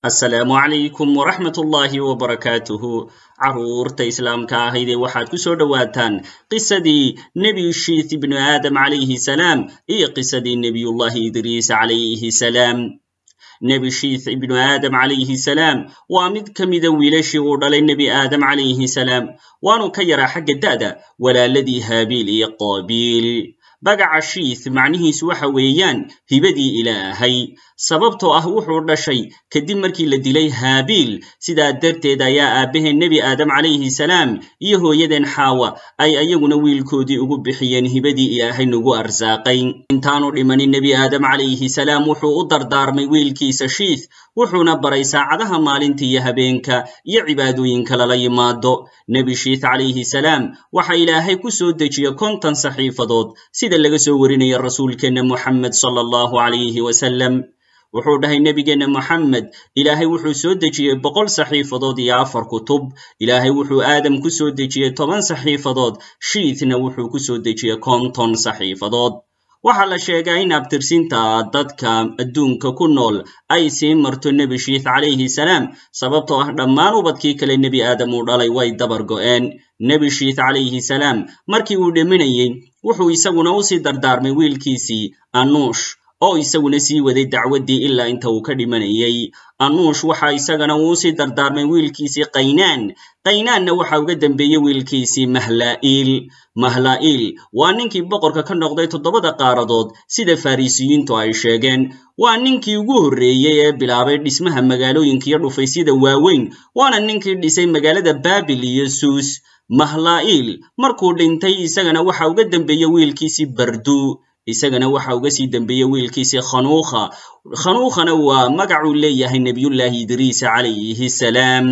asalaamu calaykum waraxmat ullaahi wbarakaatuhu carruurta islaamka ahaydee waxaad ku soo dhowaataan qisadii nebi shiith ibnu aadam calayhi salaam iyo qisadii nebiyullahi idriis calayhi salaam nebi shiith ibnu aadam calayhi salaam waa mid ka mida wiilashii uu dhalay nebi aadam calayhi salaam waanu ka yaraa xagga da'da walaaladii haabiil iyo qaabiil bagaca shiith macnihiisu waxa weeyaan hibadii ilaahay sababtoo ah wuxuu dhashay kadib markii la dilay haabiil sidaa darteed ayaa aabbaheen nebi aadam calayhi salaam iyo hooyadeen xaawa ay ayaguna wiilkoodii ugu bixiyeen hibadii ilaahay nagu arsaaqay intaanu dhimanin nebi aadam calayhi salaam wuxuu u dardaarmay wiilkiisa shiith wuxuuna baray saacadaha maalinta iyo habeenka iyo cibaadooyinka lala yimaado nebi shiith calayhi salaam waxa ilaahay ku soo dejiye konton saxiifadood sida laga soo warinaya rasuulkeenna moxamed sala allahu calayhi wasalam wuxuu dhahay nebigeenna moxamed ilaahay wuxuu soo dejiyey boqol saxiifadood iyo afar kutub ilaahay wuxuu aadam ku soo dejiyey toban saxiifadood shiithna wuxuu ku soo dejiyey konton saxiifadood waxaa la sheegaa in abtirsinta dadka adduunka ku nool ay sii marto nebi shiith calayhi salaam sababtoo ah dhammaan ubadkii kale nebi aadam uu dhalay way dabar go'een nebi shiith calayhi salaam markii uu dhiminayey wuxuu isaguna u sii dardaarmay wiilkiisii anuush oo isaguna sii waday dacwaddii ilaa inta uu ka dhimanayey anuush waxa isagana uu usii dardaarmay wiilkiisii qaynaan qaynaanna waxa uga dembeeyey wiilkiisii mahlaa'iil mahlaa'iil waa ninkii boqorka ka noqday toddobada qaaradood sida farisiyiintu ay sheegeen waa ninkii ugu horreeyey ee bilaabay dhismaha magaalooyinka iyo dhufaysyada waaweyn waana ninkii dhisay magaalada baabil iyo suus mahlaa'iil markuu dhintay isagana waxa uga dembeeyey wiilkiisii bardu isagana waxa uga sii dembeeyey wiilkiisii khanuukha khanuukhana waa magacuu leeyahay nebiyullaahi idriisa calayhi salaam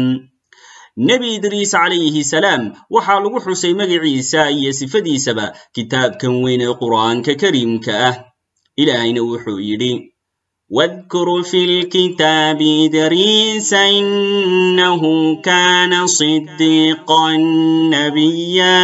nebi idriis calayhi salaam waxaa lagu xusay magaciisa iyo sifadiisaba kitaabkan weyn ee qur'aanka kariimka ah ilaahayna wuxuu yidhi واذكر في الكتاب إدريس إنه كان صديقا نبيا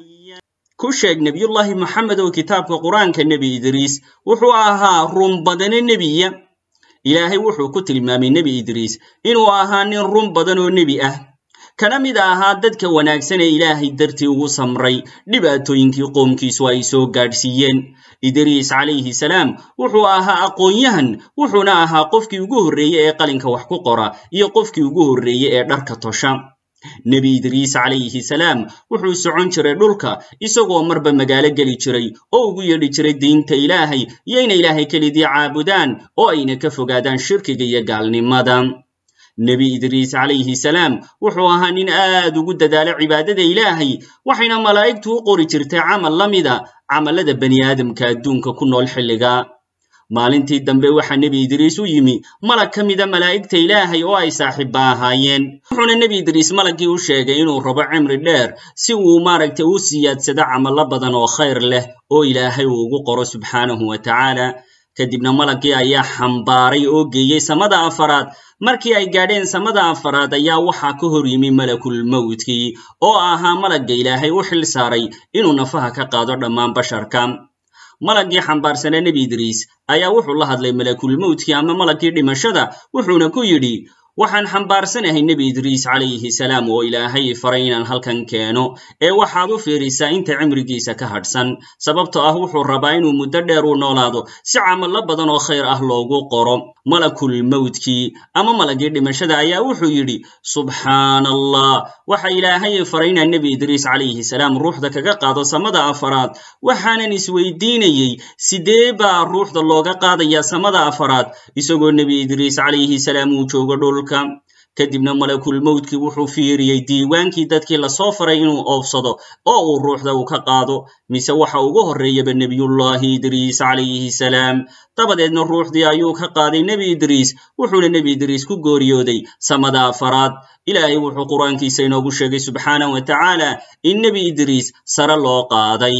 ku sheeg nebiyullaahi moxamed oo kitaabka qur-aanka nebi idriis wuxuu ahaa run badane nebiya ilaahay wuxuu ku tilmaamay nebi idriis inuu ahaa nin run badan oo nebi ah kana mid ahaa dadka wanaagsan ee ilaahay dartii ugu samray dhibaatooyinkii qoomkiisu ay soo gaadhsiiyeen idriis calayhi salaam wuxuu ahaa aqoon-yahan wuxuuna ahaa qofkii ugu horreeye ee qalinka wax ku qora iyo qofkii ugu horreeye ee dharka tosha nebi idriis calayhi salaam wuxuu socon jiray dhulka isagoo marba magaalo geli jiray oo ugu yeedhi jiray diinta ilaahay iyo inay ilaahay kelidii caabudaan oo ayna ka fogaadaan shirkiga iyo gaalnimada nebi idriis calayhi salaam wuxuu ahaa nin aad ugu dadaala cibaadada ilaahay waxayna malaa'igtu u qori jirtay camal la mida camallada bani aadamka adduunka ku nool xilliga maalintii dambe waxaa nebi idriis u yimi malag ka mida malaa'igta ilaahay oo ay saaxiibba ahaayeen wuxuuna nebi idriis malaggii u sheegay inuu rabo cimri dheer si uu maaragtay u siyaadsado camallo badan oo khayr leh oo ilaahay uu ugu qoro subxaanahu wa tacaala kadibna malaggii ayaa xambaaray oo geeyey samada afaraad markii ay gaadheen samada afaraad ayaa waxaa ka hor yimi malakulmowdkii oo ahaa malagga ilaahay u xil saaray inuu nafaha ka qaado dhammaan basharka malaggii xambaarsanaa nebi idriis ayaa wuxuu la hadlay malakulmowdkii ama malaggii dhimashada wuxuuna ku yidhi waxaan xambaarsanahay nebi idriis calayhi salaam oo ilaahay faray inaan halkan keeno ee waxaad u fiirisaa inta cimrigiisa ka hadhsan sababtoo ah wuxuu rabaa inuu muddo dheer u noolaado si camallo badan oo khayr ah loogu qoro malakulmowdkii ama malaggii dhimashada ayaa wuxuu yidhi subxaana allah waxa ilaahay faray inaan nebi idriis calayhi salaam ruuxda kaga qaado samada afaraad waxaanan isweydiinayey sidee baa ruuxda looga qaadayaa samada afaraad isagoo nebi idriis calayhi salaam uu joogo dhul kadibna malakulmowdkii wuxuu fiiriyey diiwaankii dadkii lasoo faray inuu oofsado oo uu ruuxda uu ka qaado mise waxa ugu horreeyaba nebiyullaahi idriis calayhi salaam dabadeedna ruuxdii ayuu ka qaaday nebi idriis wuxuuna nebi idriis ku gooriyooday samada afaraad ilaahay wuxuu qur-aankiisa inoogu sheegay subxaanah wa tacaala in nebi idriis sare loo qaaday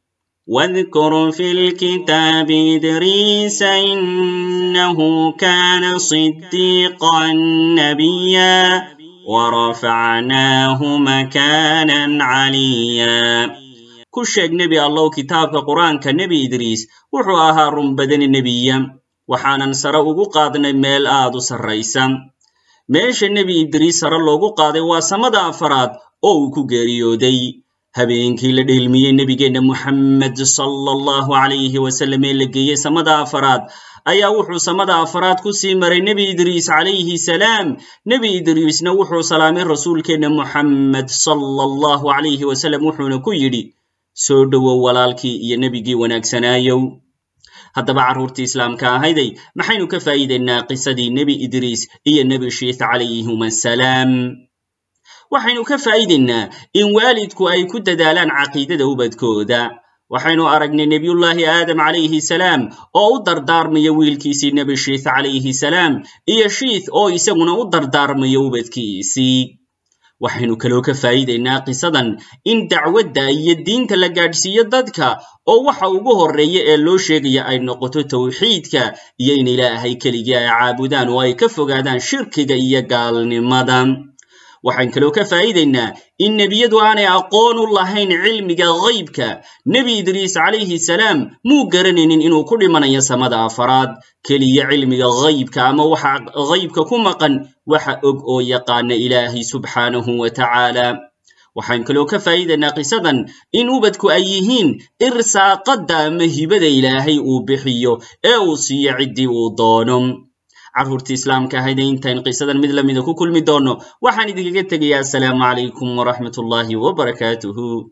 واذكر في الكتاب إدريس إنه كان صديقا نبيا ورفعناه مكانا عليا ku sheeg nebi allow kitaabka qur-aanka nebi idriis wuxuu ahaa run badani nebiya waxaanan sare ugu qaadnay meel aad u sarraysa meesha nebi idriis sare loogu qaaday waa samada afaraad oo uu ku geeriyooday habeenkii la dheelmiyey nebigeenna moxamed sala allahu calayhi wasalam ee la geeyey samada afaraad ayaa wuxuu samada afaraad ku sii maray nebi idriis calayhi salaam nebi idriisna wuxuu salaamay rasuulkeenna moxamed sala allahu calayhi wasalam wuxuuna ku yidhi soo dhowow walaalkii iyo nebigii wanaagsanaayow haddaba carruurtii islaamka ahayday maxaynu ka faa'iidaynaa qisadii nebi idriis iyo nebi shiith calayhim assalaam waxaynu ka faa'iidaynaa in waalidku ay ku dadaalaan caqiidada ubadkooda waxaynu aragnay nebiyullaahi aadam calayhi salaam oo u dardaarmaya wiilkiisii nebi shiith calayhi salaam iyo shiith oo isaguna u dardaarmaya ubadkiisii waxaynu kaloo ka faa'iidaynaa qisadan in dacwadda iyo diinta la gaadhsiiyo dadka oo waxa ugu horreeya ee loo sheegaya ay noqoto tawxiidka iyo in ilaahay keligii ay caabudaan oo ay ka fogaadaan shirkiga iyo gaalnimada waxaan kaloo ka faa'iidaynaa in nebiyadu aanay aqoon u lahayn cilmiga ghaybka nebi idriis calayhi salaam muu garanaynin inuu ku dhimanayo samada afaraad keliya cilmiga ghaybka ama waxa ghaybka ku maqan waxa og oo yaqaana ilaahay subxaanahu wa tacaala waxaan kaloo ka faa'iidaynaa qisadan in ubadku ay yihiin irsaaqadda ama hibada ilaahay uu bixiyo ee uu siiyo ciddii uu doono carruurtii islaamka ahayde intayn qisadan mid lamida ku kulmi doonno waxaan idinkaga tegayaa asalaamu calaykum waraxmat ullaahi wabarakaatuhu